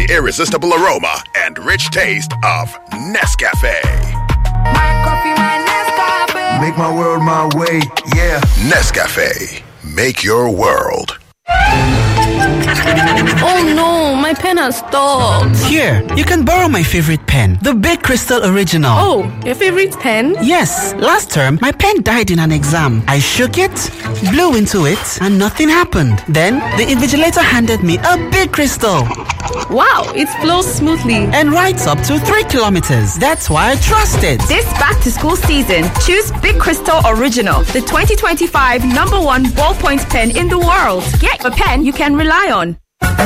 the irresistible aroma and rich taste of Nescafe. Make my world my way, yeah. Nescafe, make your world. Oh no, my pen has stopped. Here, you can borrow my favorite pen, the Big Crystal Original. Oh, your favorite pen? Yes, last term my pen died in an exam. I shook it, blew into it, and nothing happened. Then the invigilator handed me a big crystal Wow, it flows smoothly. and writes up to three kilometers. That's why I trust it. This back to school season, choose Big Crystal Original, the 2025 number one ballpoint pen in the world. Get a pen you can rely on.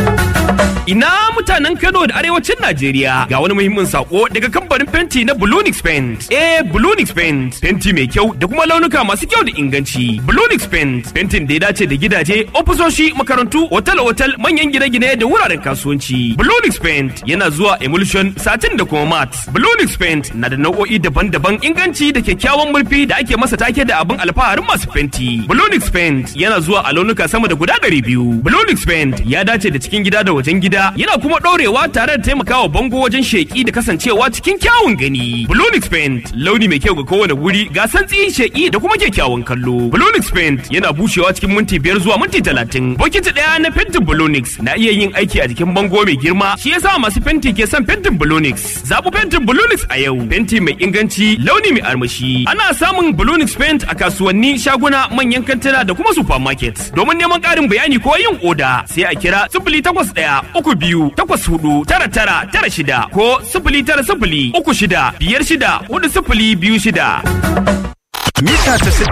Ina mutanen Kano da arewacin Najeriya ga wani muhimmin sako daga kamfanin fenti na Bulunix Paint. Eh, Bulunix Paint, fenti mai kyau da kuma launuka masu kyau da inganci. Bulunix Paint, fentin da ya dace da gidaje, ofisoshi, makarantu, otal-otal, manyan gine-gine da wuraren kasuwanci. Bulunix Paint yana zuwa emulsion, satin da kuma mat. Bulunix Paint na da nau'o'i daban-daban inganci da kyakkyawan murfi da ake masa take da abin alfaharin masu fenti. Bulunix Paint yana zuwa a launuka sama da guda ɗari biyu. Bulunix Paint ya dace da cikin gida da wajen gida yana kuma ɗorewa tare da taimakawa bango wajen sheƙi da kasancewa cikin kyawun gani. Blonix Paint launi mai kyau ga kowane wuri ga santsi sheƙi da kuma kyakkyawan kallo. Blonix Paint yana bushewa cikin minti biyar zuwa minti talatin. Bokiti ɗaya na fentin Blonix na iya yin aiki a jikin bango mai girma shi yasa masu fenti ke son fentin Blonix. Zaɓi fentin Blonix a yau. Fenti mai inganci launi mai armashi. Ana samun Blonix Paint a kasuwanni shaguna manyan kantuna da kuma supermarket. Domin neman ƙarin bayani ko yin oda sai a kira sifili takwas ɗaya uku biyu takwas hudu tara tara tara shida ko sifili tara sifili uku shida biyar shida hudu sifili biyu shida. Mita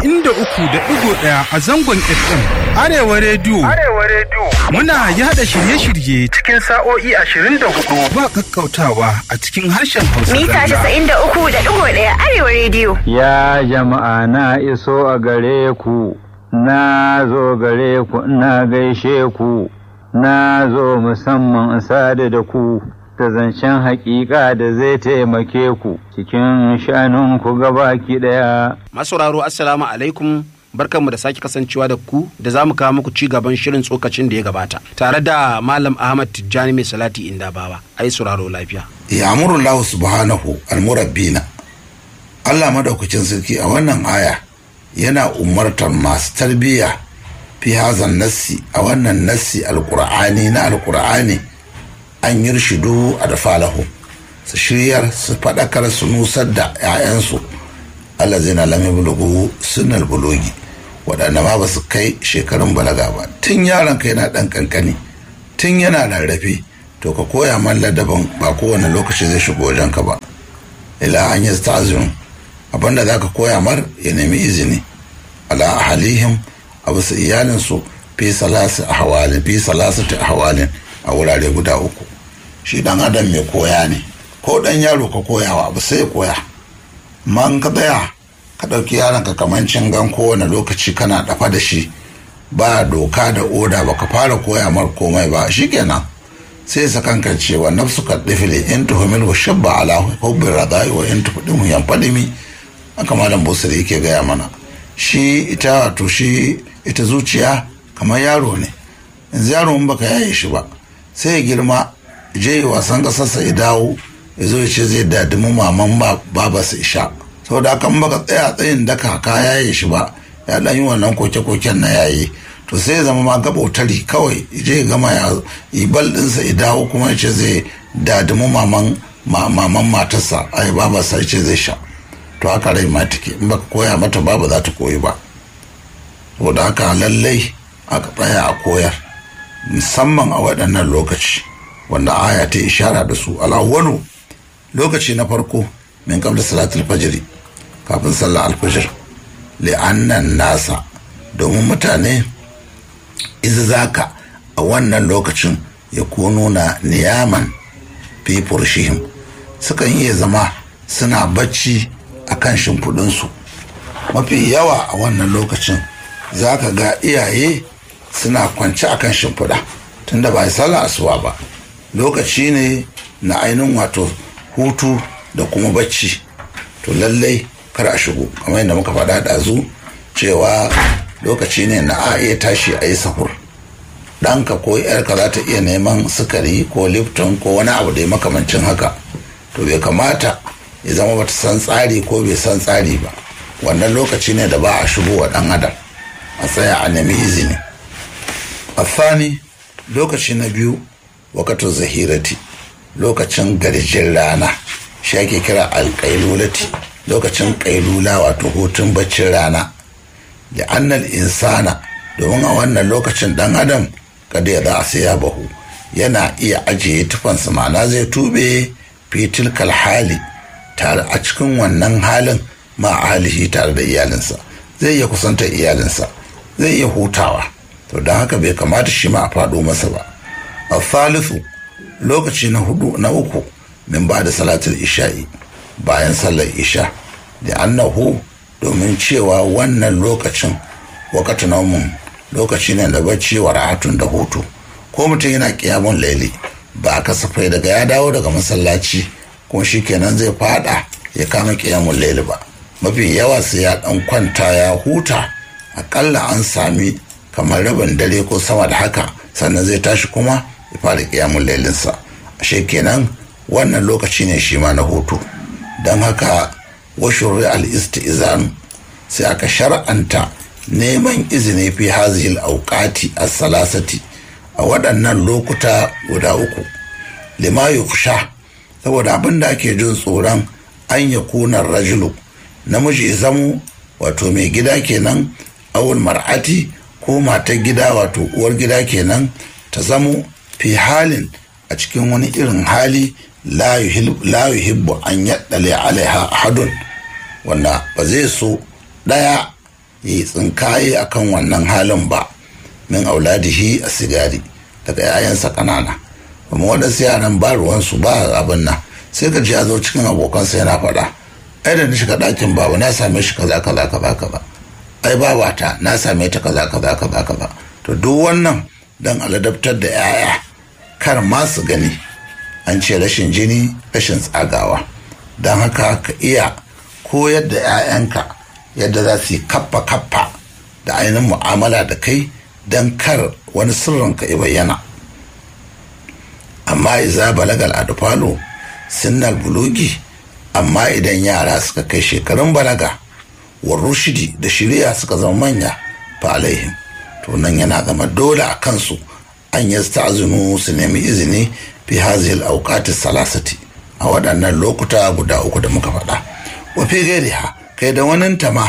93.1 a zangon FM Arewa Radio. Arewa Radio. Muna yada shirye-shirye cikin sa'o'i 24 ba kakkautawa a cikin harshen Hausa. Mita zalla. 93.1 Arewa Radio. Ya jama'a na iso a gare ku, na zo gare ku ina gaishe ku, na zo musamman in sadu da ku, da zancen haƙiƙa da zai taimake ku cikin shanunku gabaki ɗaya. masauraro assalamu alaikum barkanmu da sake kasancewa da ku da za mu kawo muku ci gaban shirin tsokacin da ya gabata tare da malam ahmad tijjani mai salati inda bawa ai sauraro lafiya Ya'muru Allah subhanahu al-murabbina. Allah madaukakin sarki a wannan aya yana umartar masu tarbiyya fi hazan nassi a wannan nassi alqur'ani na alqur'ani an yirshidu a da falahu su shiryar su faɗakar su nusar da 'ya'yansu Allah zai na lami bulugu sunan bulugi waɗanda ma ba su kai shekarun balaga ba tun yaron ka yana ɗan ƙanƙani tun yana rarrafe to ka koya man ladaban ba kowane lokaci zai shigo wajen ka ba ila an yi stazin abinda za ka koya mar ya nemi izini ala ahalihim a bisa iyalinsu fi salasi a hawalin fi salasati a hawalin a wurare guda uku shi dan adam mai koya ne ko dan yaro ka koyawa abu sai ya koya man ka tsaya ka ɗauki yaron ka kaman cingan kowane lokaci kana dafa da shi ba doka da oda ba ka fara koya mar komai ba shikenan sai sa kanka cewa nafsu ka difili in tuhumil wa shabba ala hubbin radai wa in tuhudimu yan fadimi haka malam busiri yake gaya mana shi ita wato shi ita zuciya kamar yaro ne yanzu yaro in baka yaye shi ba sai ya girma je wasan kasarsa ya dawo ya zo ya ce zai dadimu maman baba su isha saboda haka in baka tsaya tsayin daka ka yaye shi ba ya dan yi wannan koke-koken na yaye to sai ya zama ma gabautari kawai je ya gama ya yi bal ɗinsa ya dawo kuma ya ce zai dadimu maman maman matarsa ai babarsa ya ce zai sha to haka rai ma take in baka koya mata babu za ta koyi ba saboda haka lallai aka tsaya a koyar musamman a waɗannan lokaci wanda aya ta ishara da su alawwalu lokaci na farko min qabla salatul fajri kafin sallar alfajir li'annan nasa domin mutane iza zaka a wannan lokacin ya nuna niyaman fi furshihim sukan iya zama suna bacci a kan shimfiɗinsu mafi yawa a wannan lokacin za ka ga iyaye suna kwance a kan shimfiɗa tunda ba sallah asuwa ba lokaci ne na ainihin wato hutu da kuma bacci to lallai kar a shigo kamar yadda muka faɗa ɗazu cewa lokaci ne na a iya tashi a yi sahur ɗanka ko yarka za ta iya neman sukari ko lipton ko wani abu da ya makamancin haka to bai kamata ya zama bata san tsari ko bai san tsari ba wannan lokaci ne da ba a shigo wa ɗan adam a tsaya a nemi izini afani lokaci na biyu wakatun zahirati lokacin garjin rana shi ake kira alƙailulati lokacin ƙailula wato hutun baccin rana da annal insana domin a wannan lokacin ɗan adam kada ya za a sai bahu yana iya ajiye tufansa ma'ana zai tube fitil hali tare a cikin wannan halin ma halihi tare da iyalinsa zai iya kusantar iyalinsa zai iya hutawa to don haka bai kamata shi ma a faɗo masa ba a thalithu lokaci na hudu na uku min ba da salatul isha'i bayan sallar isha da annahu domin cewa wannan lokacin wakati naumun lokaci ne da bacci wa rahatun da hutu ko mutum yana kiyamun laili ba a kasafai daga ya dawo daga masallaci kuma shi kenan zai fada ya kama kiyamun laili ba mafi yawa sai ya dan kwanta ya huta akalla an sami kamar rabin dare ko sama da haka sannan zai tashi kuma ya fara kiyamun lailinsa ashe kenan wannan lokaci ne shi ma na hutu don haka washurri al-istizan sai aka shar'anta neman izini fi hazihil auqati as-salasati a waɗannan lokuta guda uku lima yuksha saboda abin da ake jin tsoron an ya kunar rajulu namiji zamu wato mai gida kenan awul mar'ati ko matar gida wato uwar gida kenan ta zamo fi halin a cikin wani irin hali la yuhibbu an yaddale alaiha ahadun wanda ba zai so ɗaya yi tsinkaye akan wannan halin ba min auladihi a sigari daga yayansa kanana kuma waɗansu yaran ba ruwansu ba abin nan sai ka ji ya zo cikin abokansa yana faɗa ai da na shiga ɗakin baba na same shi kaza kaza kaza kaza ai babata na same ta kaza kaza kaza kaza to duk wannan dan aladabtar da yaya kar ma su gani an ce rashin jini rashin tsagawa don haka ka iya koyar da 'ya'yanka yadda za su yi kaffa kaffa da ainihin mu'amala da kai don kar wani sirrin ka ya bayyana amma iza balagal adfalo sinnal bulugi amma idan yara suka kai shekarun balaga wa rushidi da shirya suka zama manya fa alaihim to nan yana zama dole a kansu an yi ta'azinu su nemi izini fi hazil auqati salasati a waɗannan lokuta guda uku da muka faɗa wa fi gairiha kai da wani ma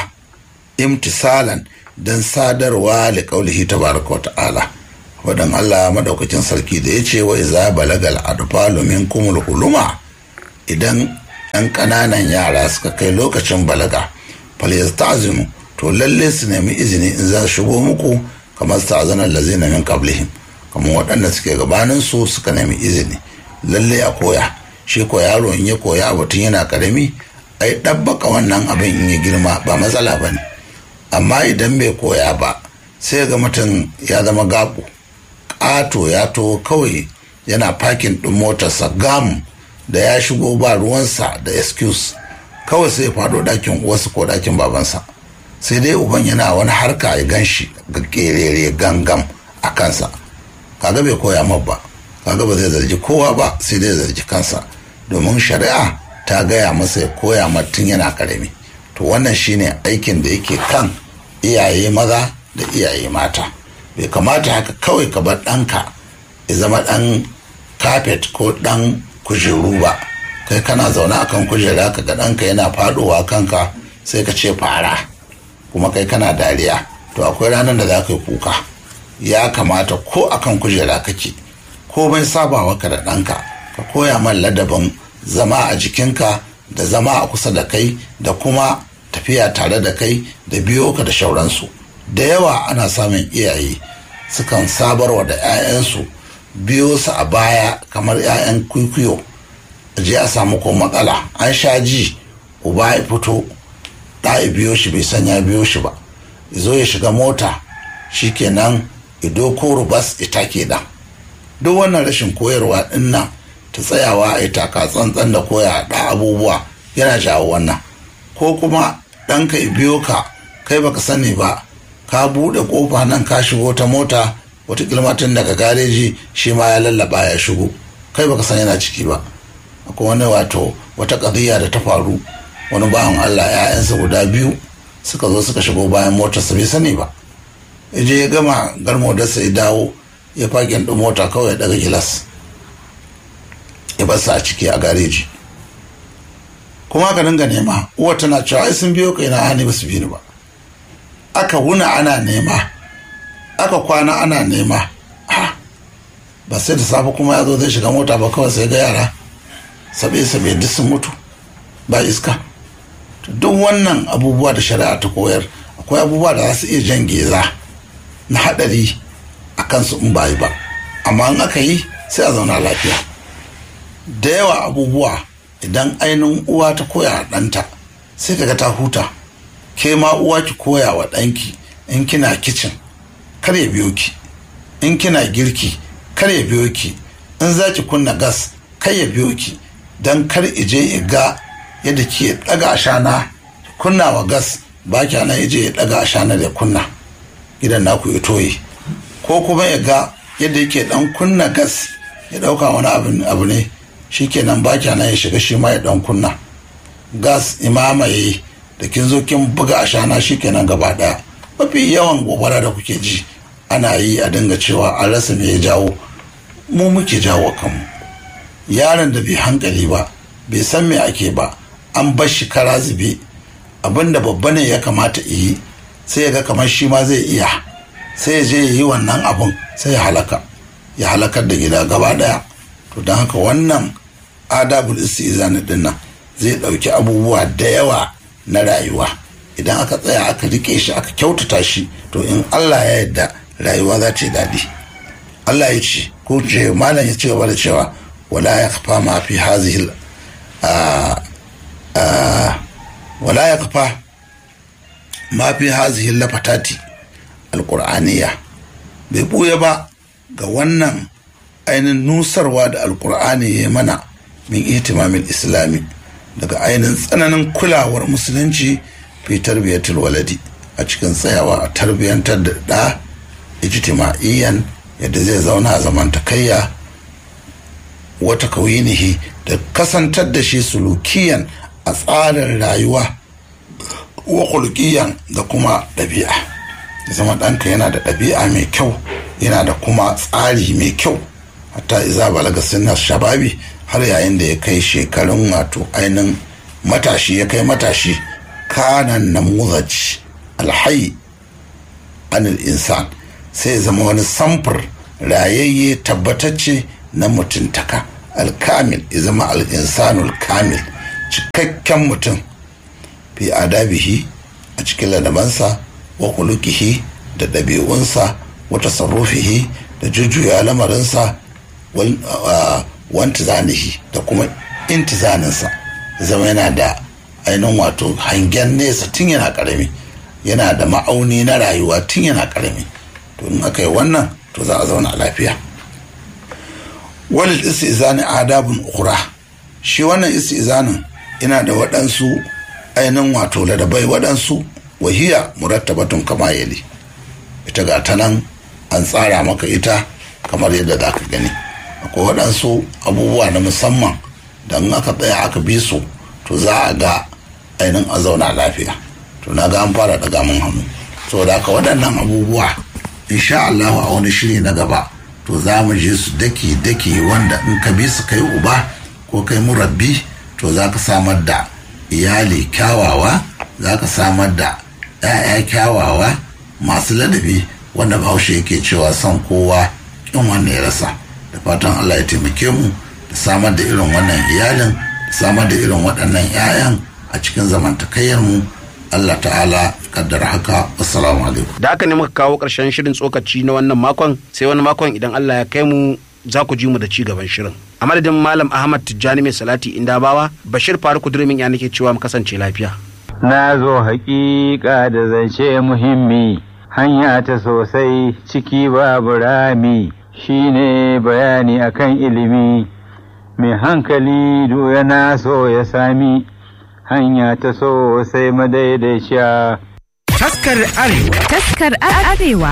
imtisalan don sadarwa da kaulihi tabaraka wa ta'ala wadan Allah madaukakin sarki da ya ce wa iza balagal adfalu minkumul huluma idan ɗan ƙananan yara suka kai lokacin balaga falyastazinu to lalle su nemi izini in za su shigo muku kamar sta'zanar lazina min qablihim kamar waɗanda suke gabanin su suka nemi izini lalle a koya shi ko yaro in ya koya abu tun yana karami ai ɗabbaka wannan abin in ya girma ba matsala ba ne amma idan bai koya ba sai ga mutum ya zama gaɓo ƙato ya to kawai yana fakin ɗin motarsa gam da ya shigo ba ruwansa da excuse kawai sai faɗo ɗakin uwarsa ko ɗakin babansa sai dai uban yana wani harka ya gan shi ga ƙerere gangam a kansa kaga bai koya ma ba kaga ba zai zargi kowa ba sai dai zargi kansa domin shari'a ta gaya masa ya koya tun yana karami to wannan shine aikin da yake kan iyaye maza da iyaye mata bai kamata haka kawai ka bar ɗanka ya zama ɗan kafet ko ɗan kujeru ba kai kana zaune akan kujera ka ga ɗanka yana faɗowa kanka sai ka ce fara kuma kai kana dariya to akwai ranar da za ka yi kuka ya kamata ko akan kujera kake komai sabawa ka da ɗanka ka koya man ladabin zama a jikinka da zama a kusa da kai da kuma tafiya tare da kai da biyo ka da shauransu da yawa ana samun iyaye sukan sabarwa da 'ya'yansu biyo su a baya kamar 'ya'yan kwikwiyo je a samu ko matsala an sha ji uba ya fito ɗa ya biyo shi bai san ya biyo shi ba zo ya shiga mota shikenan ido ko rubas ita ke da duk wannan rashin koyarwa ɗin nan ta tsayawa a yi taka tsantsan da koya da abubuwa yana jawo wannan ko kuma ɗanka ya biyo ka kai baka sani ba ka buɗe ƙofa nan ka shigo ta mota wata kilmatin daga gareji shi ma ya lallaba ya shigo kai baka san yana ciki ba akwai wani wato wata ƙadiyya da ta faru wani bawan allah ya'yansa guda biyu suka zo suka shigo bayan motarsa bai sani ba ya je ya gama garmo da sai dawo ya fakin ɗin mota kawai ya daga gilas ya basa a ciki a gareji kuma aka dinga nema uwa tana cewa ai sun biyo kai na hani ba su bi ni ba aka wuna ana nema aka kwana ana nema ba sai da safe kuma ya zo zai shiga mota ba kawai sai ga yara sabe sabe duk sun mutu ba iska duk wannan abubuwa da shari'a ta koyar akwai abubuwa da za su iya jan geza na haɗari a kansu in ba yi ba amma in aka yi sai a zauna lafiya da yawa abubuwa idan ainihin uwa ta koya wa ɗanta sai kaga ta huta ke ma uwa ki koya wa ɗanki in kina kicin kar ya biyo ki in kina girki kar ya biyo ki in za ki kunna gas kar ya biyo ki don kar ije ya ga yadda ke ɗaga ashana kunna wa gas ba ki ana ije ya ɗaga ashana da kunna gidan naku ya toye ko kuma ya ga yadda yake ɗan kunna gas ya ɗauka wani abu ne shi kenan ba ki ana ya shiga shi ma ya ɗan kunna gas imamaye da kin zo kin buga ashana shi kenan gaba ɗaya mafi yawan gobara da kuke ji ana yi a dinga cewa an rasa me ya jawo mu muke jawo kanmu yaron da bai hankali ba bai san me ake ba an bar shi kara zube abinda babba ne ya kamata yi sai ya ga kamar shi ma zai iya sai ya je ya yi wannan abun sai ya halaka ya halakar da gida gaba daya to don haka wannan adabul istizani din nan zai dauki abubuwa da yawa na rayuwa idan aka tsaya aka rike shi aka kyautata shi to in Allah ya yarda rayuwa za ta yi daɗi Allah ya ce ko ce malam ya ce gaba da cewa wala ya kafa ma fi hazihil wala ya kafa ma fi hazihil lafatati alƙur'aniya bai ɓuya ba ga wannan ainihin nusarwa da alƙur'ani ya mana min itimamin islami daga ainihin tsananin kulawar musulunci fi tarbiyyatul waladi a cikin tsayawa a tarbiyyantar da ɗa ijtima'iyyan yadda zai zauna a zamantakayya wata kauyinihi da kasantar da shi sulukiyan a tsarin rayuwa wa kulkiyan da kuma ɗabi'a zama ɗanka yana da ɗabi'a mai kyau yana da kuma tsari mai kyau hatta iza balaga sinna shababi har yayin da ya kai shekarun wato ainihin matashi ya kai matashi kanan namuzaj alhai anil insan sai ya zama wani samfur rayayye tabbatacce na mutuntaka alkamil ya zama al'insanul kamil cikakken mutum fi adabihi a cikin ladabansa wa kulukihi da ɗabi'unsa wa tasarrufihi da jujjuya lamarinsa wanti zanihi da kuma intizaninsa zama yana da ainihin wato hangen nesa tun yana ƙarami yana da ma'auni na rayuwa tun yana ƙarami to in aka yi wannan to za a zauna lafiya walil istizani adabun ukura shi wannan istizanin yana da waɗansu ainihin wato ladabai waɗansu wahiya murattabatun kama yali ita ga ta nan an tsara maka ita kamar yadda za ka gani akwai waɗansu abubuwa na musamman da in aka tsaya aka bi su to za a ga ainihin a zauna lafiya to na ga an fara daga mun hannu saboda haka waɗannan abubuwa insha Allah a wani shiri na gaba to za mu je su daki daki wanda in ka bi su kai uba ko kai murabbi to za ka samar da iyali kyawawa za ka samar da 'ya'ya kyawawa masu ladabi wanda bahaushe yake cewa son kowa kin wanda ya rasa da fatan Allah ya taimake mu da samar da irin wannan iyalin da samar da irin waɗannan 'ya'yan a cikin zamantakayyar mu Allah ta'ala kaddara haka assalamu alaikum da haka ne muka kawo ƙarshen shirin tsokaci na wannan makon sai wani makon idan Allah ya kai mu za ku ji mu da ci gaban shirin a madadin malam ahmad tijjani mai salati inda bawa bashir faruku durmin ya nake cewa mu kasance lafiya na zo haƙiƙa da zance muhimmi hanya ta sosai ciki babu rami shine bayani akan ilimi mai hankali yana so ya sami hanya ta sosai madaidaiciya Taskar Arewa. Taskar Arewa.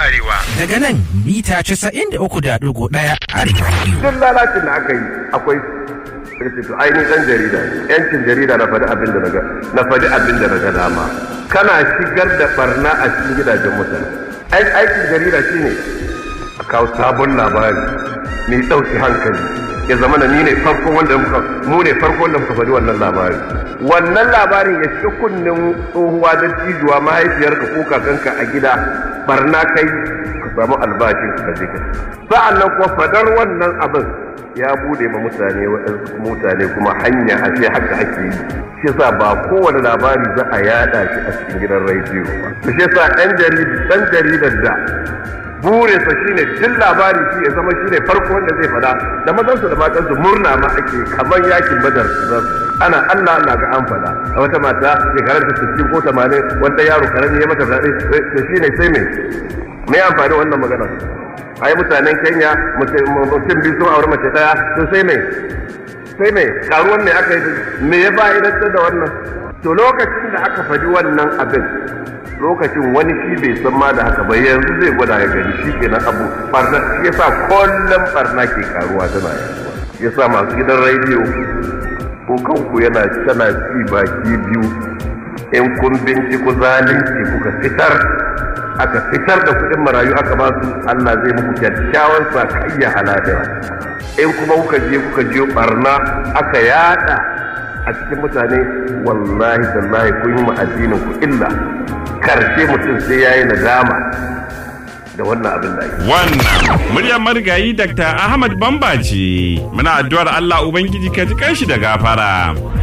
Arewa. Daga nan mita 93.1 Arewa Radio. Duk lalacin da aka yi akwai sai to ai ni dan jarida ne. yancin jarida na faɗi abin da naga na faɗi abin da naga dama kana shigar da barna a cikin gidajen mutane ai aikin jarida shine a kawo sabon labari mai ɗauki hankali ya zama na ni ne farko wanda muka mu ne farko wanda muka faɗi wannan labari wannan labarin ya ci kunnen tsohuwa da cijuwa mahaifiyarka ko kakanka a gida barna kai ka samu albashin ka je ka sa'an nan kuma fadar wannan abin ya bude ma mutane waɗansu mutane kuma hanya a ce haka ake yi shi yasa ba kowane labari za a yada shi a cikin gidan rediyo ba shi yasa ɗan ɗan jaridar da burinsa shine duk labari shi ya zama shine farko wanda zai fada da mazansu da matansu murna ma ake kamar yakin badar ana Allah Allah ga an fada a wata mata shekarar ta 60 ko 80 wanda yaro karami ya mata fada to shine sai me me amfani wannan magana ai mutanen Kenya mutum biyu sun aure mace daya to sai me sai me karuwan me aka yi me ya fa'idantar da wannan to lokacin da aka faɗi wannan abin lokacin wani shi bai san ma da haka ba yanzu zai gwada ya gani shi kenan abu barna shi yasa kullum barna ke karuwa tana yaduwa yasa masu gidan rediyo ko kanku yana tana ci baki biyu in kun binciko zalunci kuka fitar aka fitar da kuɗin marayu aka ba su Allah zai muku kyakkyawan sakayya haladira in kuma kuka je kuka je barna aka yada a cikin mutane wallahi tallahi kun yi addinin ku illa karshe mutum sai yayi nadama da wannan abin da ake Wannan muryar marigayi Dr. Ahmad Bamba ce. Muna addu'ar Allah Ubangiji ka ji kanshi da gafara.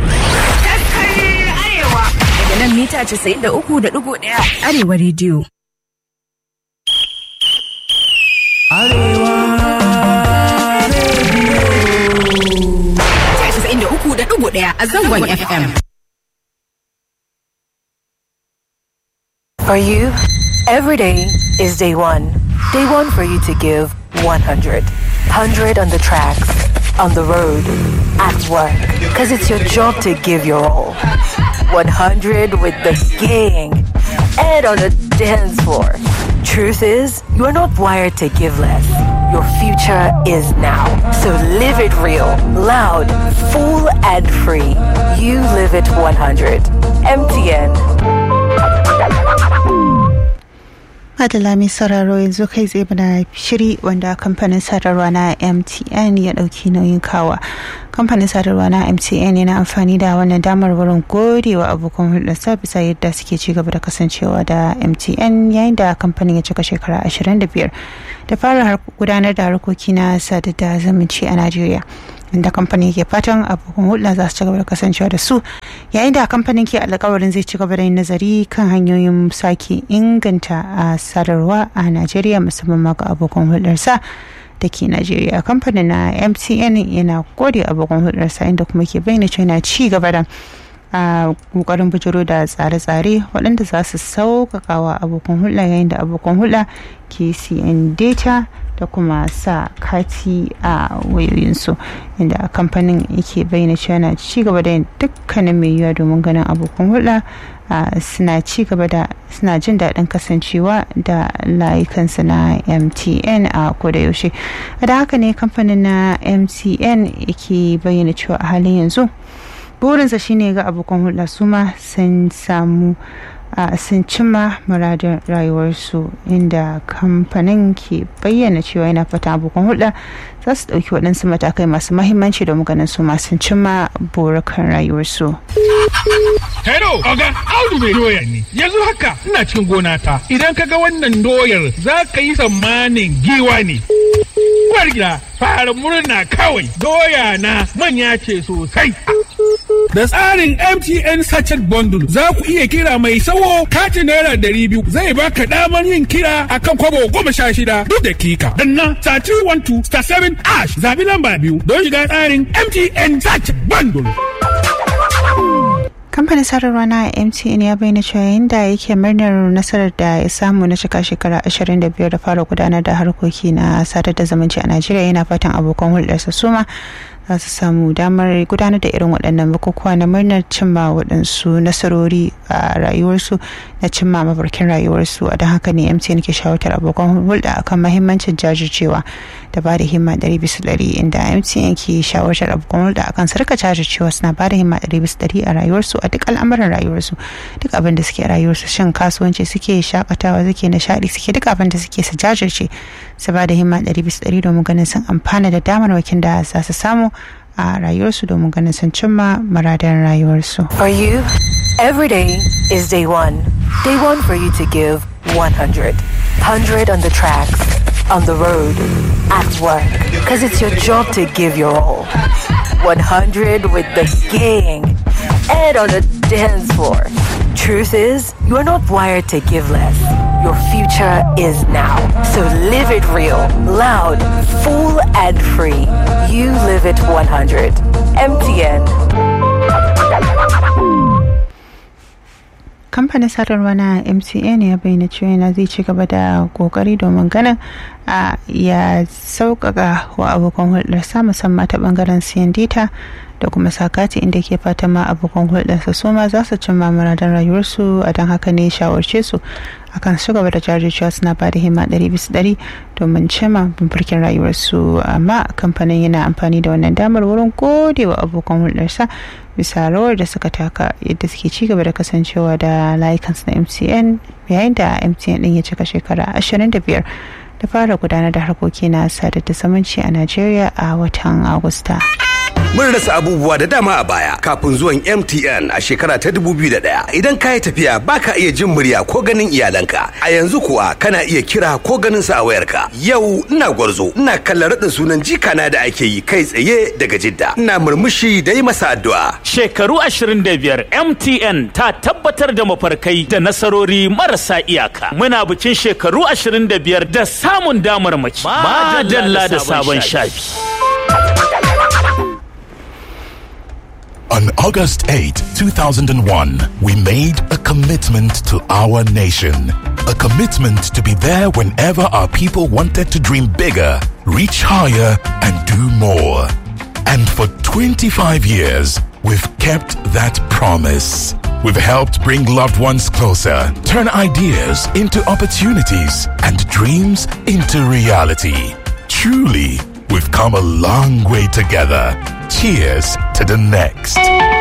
Daga nan mita 93.1 Arewa Radio. Arewa ɗaya a zangon FM. For you, every day is day one. Day one for you to give 100. 100 on the tracks, on the road, at work. Because it's your job to give your all. 100 with the gang and on the dance floor. Truth is, you are not wired to give less. Your future is now. So live it real, loud, full, and free. You live it 100. MTN. Madala mai sauraro yanzu kai tsaye bana shiri wanda kamfanin sadarwa na MTN ya ɗauki nauyin kawa. Kamfanin sadarwa na MTN yana amfani da wannan damar wurin godewa abokan hulɗarsa bisa yadda suke ci gaba da kasancewa da MTN yayin da kamfanin ya cika shekara 25 da fara gudanar da harkoki na sadar da zumunci a Najeriya. inda kamfanin ke fatan abokan hulɗa za su ci gaba da kasancewa da su yayin da kamfanin ke alkawarin zai ci gaba da yin nazari kan hanyoyin sake inganta a sadarwa a najeriya musamman ma ga abokan hulɗarsa da ke najeriya kamfanin na mtn yana gode abokan hulɗarsa inda kuma ke bayyana cewa yana ci gaba da a kokarin bujiro da tsare-tsare waɗanda za su sauƙaƙa wa abokan hulɗa yayin da abokan hulɗa ke siyan data da kuma sa kati a wayoyinsu inda kamfanin yake bayyana cewa na ci gaba da yin dukkanin mai yiwuwa domin ganin abokan hulɗa suna ci gaba da suna jin daɗin kasancewa da layukansu na mtn a koda yaushe da haka ne kamfanin na mtn yake bayyana cewa a halin yanzu burinsa shine ga abokan hulɗa su ma sun samu sun cimma muradin rayuwarsu inda kamfanin ke bayyana cewa yana fata abokan hulɗa za su ɗauki waɗansu matakai masu mahimmanci domin ganin su masu cimma burukan rayuwarsu. Hello, Oga, Audu mai doya ne. Yanzu haka ina cikin gona ta. Idan ka ga wannan doyar za ka yi tsammanin giwa ne. Uwar gida, fara murna kawai. Doya na manya ce sosai. Da tsarin MTN Sachet Bundle za ku iya kira mai sawo katin naira ɗari biyu zai baka damar yin kira akan kwabo goma sha shida duk dakika. Danna star 312 star 7 ash zabi lamba biyu don shiga tsarin MTN Sachet Bundle. kamfanin sadarwa na mtn ya bayyana cewa yayin da yake murnar nasarar da ya samu na cika shekara 25 da fara gudanar da harkoki na sadar da zumunci a najeriya yana fatan abokan hulɗarsa suma za su samu damar gudanar da irin waɗannan bukukuwa na murnar cimma waɗansu nasarori a rayuwarsu na cimma mafarkin rayuwarsu a don haka ne mtn ke shawartar abokan hulɗa akan mahimmancin jajircewa da ba da himma ɗari bisa ɗari inda mtn ke shawartar abokan hulɗa akan su rika jajircewa suna ba da himma ɗari bisa ɗari a rayuwarsu a duk al'amuran rayuwarsu duk abin da suke rayuwarsu shin kasuwanci suke shakatawa suke nishaɗi suke duk abin da suke su jajirce su ba da himma ɗari bisa ɗari domin ganin sun amfana da damarwakin da za su samu a rayuwarsu domin ganin sun cimma muradan rayuwarsu. For you, every day is day one. Day one for you to give 100. 100 on the tracks, on the road, at work. Because it's your job to give your all. 100 with the gang and on the dance floor. Truth is, you are not wired to give less. Your future is now. So live it real, loud, full, and free. You live it 100. MTN. kamfanin sadarwa na mcn ya bayyana cewa yana zai ci gaba da kokari domin ganin a ya sauƙaƙa wa abokan hulɗarsa musamman ta ɓangaren siyan data da kuma sakati inda ke fatan ma abokan hulɗarsa su ma za su cimma muradan rayuwarsu a don haka ne shawarce su akan su gaba da jajircewa suna ba da himma ɗari bisa ɗari domin cimma mafarkin rayuwarsu amma kamfanin yana amfani da wannan damar wurin gode wa abokan hulɗarsa bisa rawar da suka taka yadda suke ci gaba da kasancewa da layukansu na mtn yayin da mtn ɗin ya cika shekara 25 da fara gudanar da harkoki na sadar da zumunci a najeriya a watan agusta. Mun rasa abubuwa da dama a baya kafin zuwan MTN a shekara ta 2001. Idan ka yi tafiya baka iya jin murya ko ganin iyalanka. A yanzu kuwa kana iya kira ko ganin su a wayarka. Yau ina gwarzo, ina kallon raɗin sunan jikana da ake yi kai tsaye daga Jidda. Ina murmushi da yi masa addu'a. Shekaru 25 MTN ta tabbatar da mafarkai da nasarori marasa iyaka. Muna bikin shekaru 25 da samun damar mace. Madalla da sabon shafi. On August 8, 2001, we made a commitment to our nation. A commitment to be there whenever our people wanted to dream bigger, reach higher, and do more. And for 25 years, we've kept that promise. We've helped bring loved ones closer, turn ideas into opportunities, and dreams into reality. Truly, we've come a long way together. Cheers to the next.